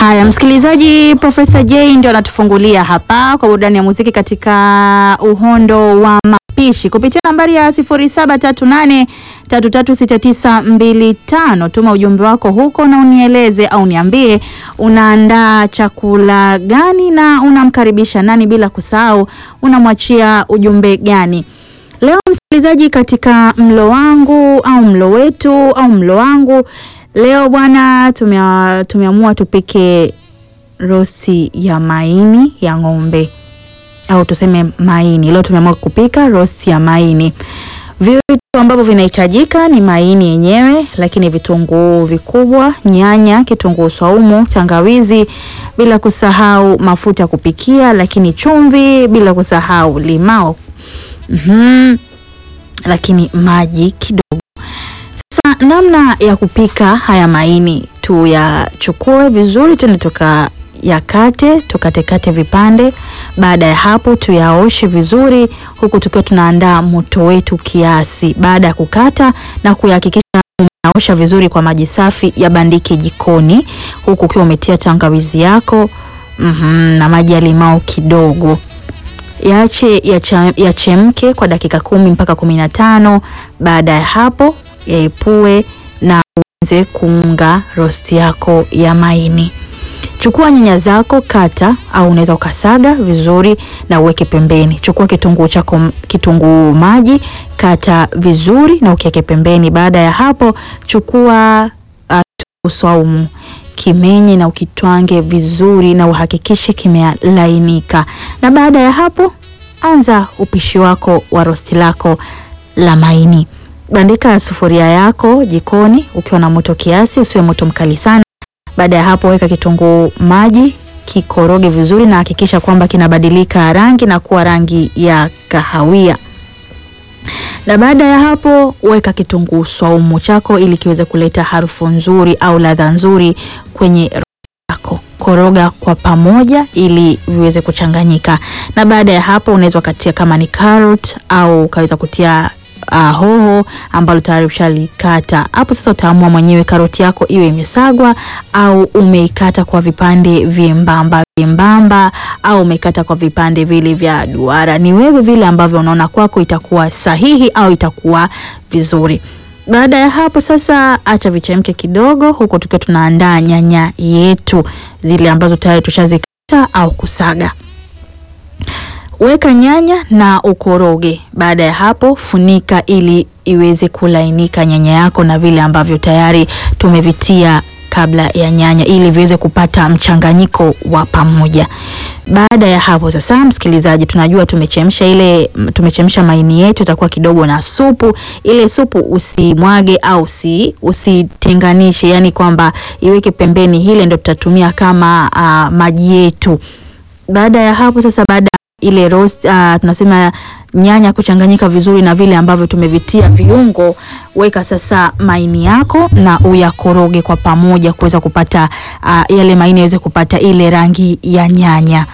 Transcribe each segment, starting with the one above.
Haya, msikilizaji, Profesa J ndio anatufungulia hapa kwa burudani ya muziki katika uhondo wa mapishi kupitia nambari ya 0738336925. Tuma ujumbe wako huko na unieleze au niambie unaandaa chakula gani na unamkaribisha nani, bila kusahau unamwachia ujumbe gani. Leo msikilizaji, katika mlo wangu au mlo wetu au mlo wangu leo bwana, tumea, tumeamua tupike rosi ya maini ya ng'ombe au tuseme maini. Leo tumeamua kupika rosi ya maini. Vitu ambavyo vinahitajika ni maini yenyewe, lakini vitunguu vikubwa, nyanya, kitunguu swaumu, tangawizi, bila kusahau mafuta ya kupikia, lakini chumvi, bila kusahau limao Mhm. Lakini maji kidogo. Sasa namna ya kupika haya maini, tuyachukue vizuri, tuende tuka yakate tukatekate vipande. Baada ya hapo, tuyaoshe vizuri, huku tukiwa tunaandaa moto wetu kiasi. Baada ya kukata na kuyahakikisha umeosha vizuri kwa maji safi, yabandike jikoni, huku ukiwa umetia tangawizi yako mhm, na maji ya limao kidogo yaache yachemke kwa dakika kumi mpaka kumi na tano. Baada ya hapo yaepue na uanze kuunga rosti yako ya maini. Chukua nyanya zako, kata au unaweza ukasaga vizuri na uweke pembeni. Chukua kitunguu chako, kitunguu maji, kata vizuri na ukiweke pembeni. Baada ya hapo chukua uh, kitunguu swaumu kimenye na ukitwange vizuri na uhakikishe kimelainika. Na baada ya hapo anza upishi wako wa rosti lako la maini. Bandika sufuria yako jikoni ukiwa na moto kiasi, usiwe moto mkali sana. Baada ya hapo weka kitunguu maji, kikoroge vizuri na hakikisha kwamba kinabadilika rangi na kuwa rangi ya kahawia na baada ya hapo weka kitunguu swaumu chako ili kiweze kuleta harufu nzuri au ladha nzuri kwenye rosti yako. Koroga kwa pamoja ili viweze kuchanganyika, na baada ya hapo unaweza ukatia kama ni carrot au ukaweza kutia uh, hoho ambalo tayari ushalikata hapo. Sasa utaamua mwenyewe karoti yako iwe imesagwa au umeikata kwa vipande vyembamba vyembamba au umeikata kwa vipande vile vya duara. Ni wewe vile ambavyo unaona kwako itakuwa sahihi au itakuwa vizuri. Baada ya hapo sasa, acha vichemke kidogo, huko tukiwa tunaandaa nyanya yetu zile ambazo tayari tushazikata au kusaga. Weka nyanya na ukoroge. Baada ya hapo, funika ili iweze kulainika nyanya yako na vile ambavyo tayari tumevitia kabla ya nyanya ili viweze kupata mchanganyiko wa pamoja. Baada ya hapo sasa, msikilizaji, tunajua tumechemsha ile tumechemsha maini yetu, itakuwa kidogo na supu. Ile supu usimwage au usi usitenganishe, yani kwamba iweke pembeni, ile ndio tutatumia kama uh, maji yetu. Baada ya hapo sasa, baada ile roast uh, tunasema nyanya kuchanganyika vizuri na vile ambavyo tumevitia viungo, weka sasa maini yako na uyakoroge kwa pamoja kuweza kupata uh, yale maini yaweze kupata ile rangi ya nyanya.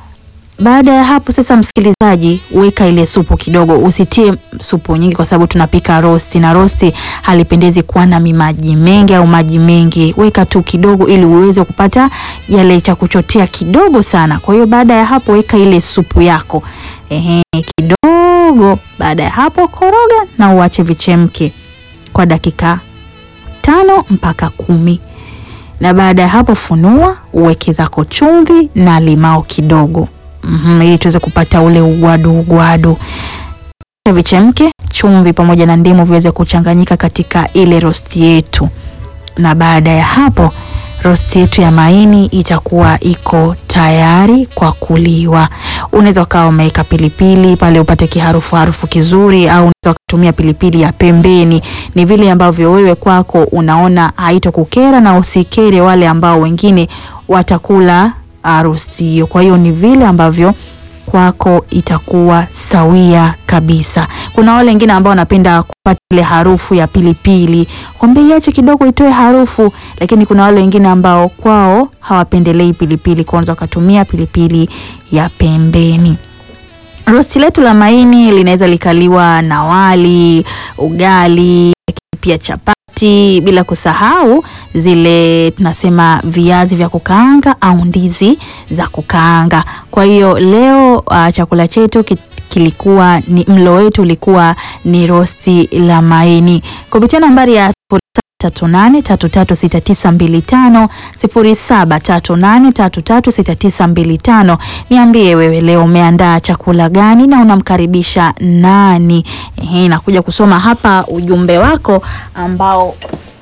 Baada ya hapo sasa, msikilizaji, weka ile supu kidogo, usitie supu nyingi kwa sababu tunapika rosti na rosti halipendezi kuwa na mimaji mengi au maji mengi. Weka tu kidogo ili uweze kupata yale cha kuchotea kidogo sana. Kwa hiyo baada ya hapo weka ile supu yako ehe, kidogo. Baada ya hapo koroga na uache vichemke kwa dakika tano mpaka kumi na baada ya hapo funua, uweke zako chumvi na limao kidogo. Mm -hmm, ili tuweze kupata ule ugwadu ugwadu. Vichemke, chumvi pamoja na ndimu viweze kuchanganyika katika ile rosti yetu, na baada ya hapo rosti yetu ya maini itakuwa iko tayari kwa kuliwa. Unaweza ukawa umeweka pilipili pale upate kiharufu harufu kizuri, au unaweza ukatumia pilipili ya pembeni. Ni vile ambavyo wewe kwako unaona haitokukera na usikere wale ambao wengine watakula rosti hiyo. Kwa hiyo ni vile ambavyo kwako itakuwa sawia kabisa. Kuna wale wengine ambao wanapenda kupata ile harufu ya pilipili, kwambia iache kidogo itoe harufu, lakini kuna wale wengine ambao kwao hawapendelei pilipili, kwanza wakatumia pilipili ya pembeni. Rosti letu la maini linaweza likaliwa na wali, ugali, pia chapati chapati, bila kusahau zile tunasema viazi vya kukaanga au ndizi za kukaanga. Kwa hiyo leo uh, chakula chetu ki kilikuwa ni mlo wetu ulikuwa ni rosti la maini kupitia nambari ya 0738336925 0738336925. Niambie wewe leo umeandaa chakula gani na unamkaribisha nani? Ehe, nakuja kusoma hapa ujumbe wako ambao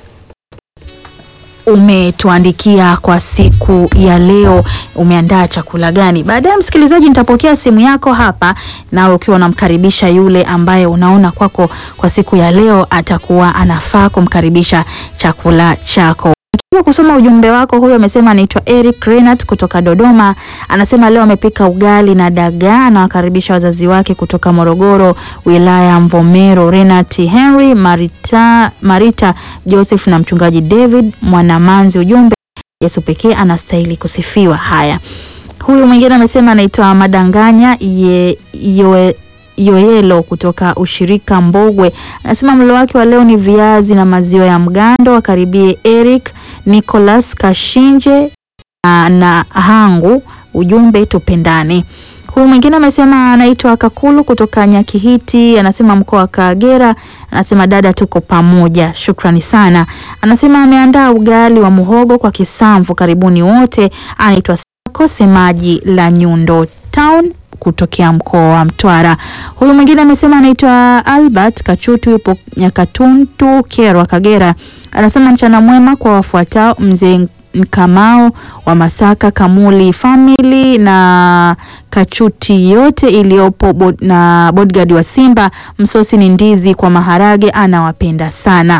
umetuandikia kwa siku ya leo, umeandaa chakula gani? Baadaye msikilizaji, nitapokea simu yako hapa, nawe ukiwa unamkaribisha yule ambaye unaona kwako kwa siku ya leo atakuwa anafaa kumkaribisha chakula chako. Nikiwa kusoma ujumbe wako, huyo amesema anaitwa Eric Renat kutoka Dodoma. Anasema leo amepika ugali na dagaa, anawakaribisha wazazi wake kutoka Morogoro, wilaya ya Mvomero, Renat Henry, Marita, Marita Joseph na mchungaji David Mwanamanzi. Ujumbe, Yesu pekee anastahili kusifiwa. Haya, huyu mwingine amesema anaitwa Madanganya ye, yoe, Yoyelo kutoka ushirika Mbogwe anasema mlo wake wa leo ni viazi na maziwa ya mgando. Wakaribie Eric Nicholas Kashinje na, na Hangu. Ujumbe tupendane. Huyu mwingine amesema anaitwa Kakulu kutoka Nyakihiti, anasema mkoa wa Kagera. Anasema dada, tuko pamoja, shukrani sana. Anasema ameandaa ugali wa muhogo kwa kisamvu. Karibuni wote. Anaitwa Sako semaji la Nyundo Town kutokea mkoa wa Mtwara. Huyu mwingine amesema anaitwa Albert Kachutu, yupo Nyakatuntu, Kerwa, Kagera. Anasema mchana mwema kwa wafuatao: mzee Kamao wa Masaka, Kamuli family na Kachuti yote iliyopo bod, na bodyguard wa Simba. Msosi ni ndizi kwa maharage, anawapenda sana.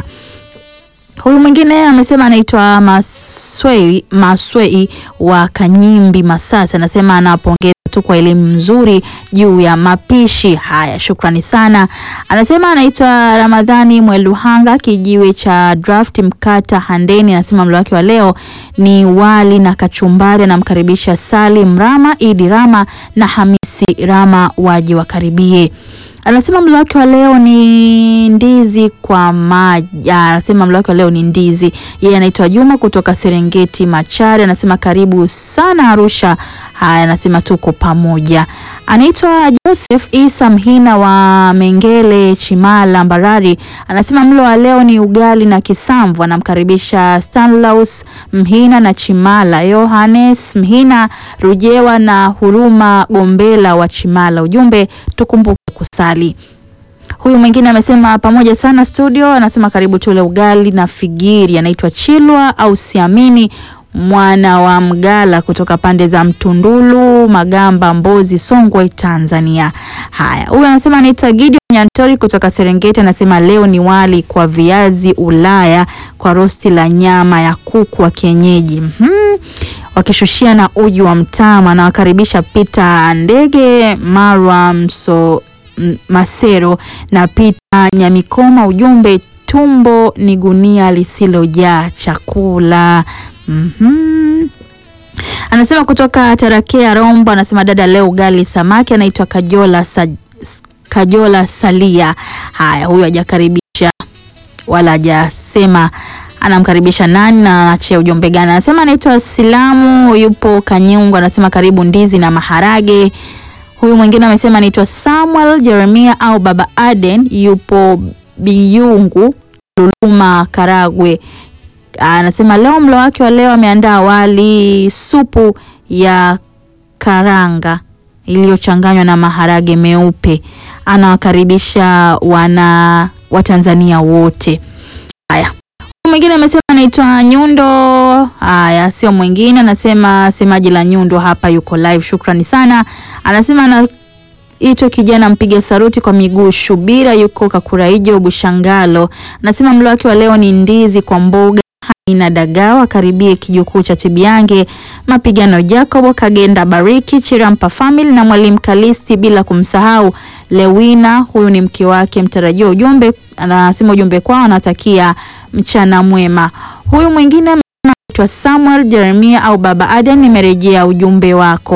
Huyu mwingine amesema anaitwa Maswei, Maswei wa Kanyimbi Masasa, anasema anapongeza tu kwa elimu nzuri juu ya mapishi haya, shukrani sana. Anasema anaitwa Ramadhani Mweluhanga, kijiwe cha draft Mkata Handeni, anasema mlo wake wa leo ni wali na kachumbari. Anamkaribisha Salim Rama, Idi Rama na Hamisi Rama waje wakaribie anasema mlo wake wa leo ni ndizi kwa maji. Anasema mlo wake wa leo ni ndizi. Yeye anaitwa Juma kutoka Serengeti Machare, anasema karibu sana Arusha. Haya, anasema tuko pamoja. Anaitwa Joseph Isa Mhina wa Mengele Chimala Mbarari, anasema mlo wa leo ni ugali na kisamvu. Anamkaribisha Stanlaus Mhina na Chimala, Yohanes Mhina Rujewa na Huruma Gombela wa Chimala. Ujumbe tukumbuke kusali. Huyu mwingine amesema pamoja sana studio, anasema karibu tule ugali na figiri. Anaitwa Chilwa au Siamini mwana wa Mgala kutoka pande za Mtundulu, Magamba, Mbozi, Songwe, Tanzania. Haya, huyu anasema anaitwa Gideon Nyantori kutoka Serengeti, anasema leo ni wali kwa viazi Ulaya kwa rosti la nyama ya kuku wa kienyeji mm-hmm. wakishushia na uji wa mtama. Anawakaribisha Pita Ndege, Marwa Mso Masero na Pita Nyamikoma. Ujumbe, tumbo ni gunia lisilojaa chakula. Mm -hmm. Anasema kutoka Tarakea Rombo, anasema dada, leo ugali samaki. Anaitwa Kajola sa, Kajola Salia. Haya, huyu hajakaribisha wala hajasema anamkaribisha nani na anachia ujumbe gani. Anasema anaitwa Silamu, yupo Kanyungu, anasema karibu ndizi na maharage. Huyu mwingine amesema anaitwa Samuel Jeremia au Baba Aden, yupo Biyungu, Luluma, Karagwe anasema leo mlo wake wa leo ameandaa wali supu ya karanga iliyochanganywa na maharage meupe. Anawakaribisha wana Watanzania wote. Haya, mwingine amesema anaitwa Nyundo. Haya, sio mwingine, anasema semaji la Nyundo hapa yuko live. Shukrani sana. Anasema anaitwa kijana mpiga saruti kwa miguu Shubira, yuko Kakuraijo Bushangalo. Anasema mlo wake wa leo ni ndizi kwa mboga na dagawa karibie kijukuu cha Tibiange mapigano Jacobo Kagenda Bariki Chirampa family na mwalimu Kalisti, bila kumsahau Lewina, huyu ni mke wake mtarajiwa. Ujumbe anasema ujumbe kwao anatakia mchana mwema. Huyu mwingine anaitwa Samuel Jeremia au Baba Aden, nimerejea ujumbe wako.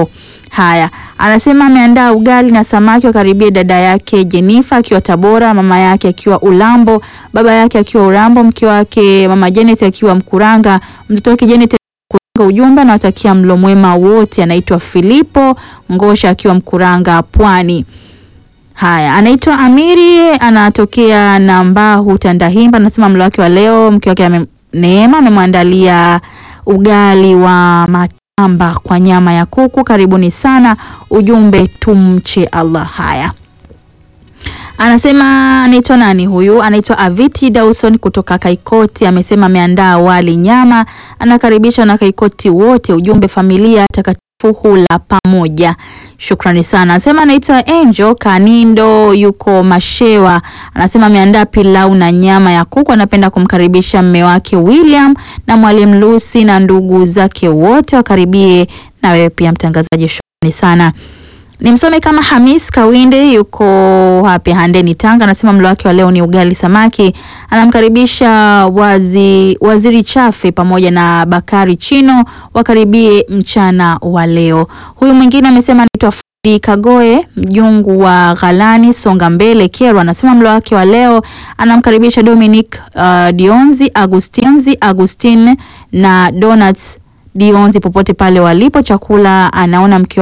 Haya, anasema ameandaa ugali na samaki wakaribia dada yake Jenifa akiwa Tabora, mama yake akiwa Ulambo, baba yake akiwa Urambo, mke wake mama Janet akiwa Mkuranga, mtoto wake Janet Mkuranga. Ujumbe anawatakia mlo mwema wote. Anaitwa Filipo Ngosha akiwa Mkuranga, Pwani. Haya, anaitwa Amiri, anatokea Nambahu Tandahimba. Anasema mlo wake wa leo, mke wake ame, Neema amemwandalia ugali wa matamba kwa nyama ya kuku. Karibuni sana. Ujumbe tumche Allah. Haya, anasema anaitwa nani huyu? Anaitwa Aviti Dawson kutoka Kaikoti. Amesema ameandaa wali nyama, anakaribishwa na Kaikoti wote. Ujumbe familia takatifu hula pamoja. Shukrani sana. Anasema anaitwa Angel Kanindo, yuko Mashewa. Anasema ameandaa pilau na nyama ya kuku. Anapenda kumkaribisha mme wake William na mwalimu Lucy na ndugu zake wote wakaribie, na wewe pia mtangazaji. Shukrani sana. Nimsome kama Hamis Kawinde yuko hapi Handeni Tanga, anasema mlo wake wa leo ni ugali samaki. Anamkaribisha wazi, waziri Chafe pamoja na Bakari Chino wakaribie mchana wa leo. Huyu mwingine amesema anaitwa Fredi Kagoe mjungu wa Ghalani Songa Mbele Kerwa, anasema mlo wake wa leo anamkaribisha Dominic uh, Dionzi Agustinzi Agustin na Donuts Dionzi popote pale walipo. Chakula anaona mke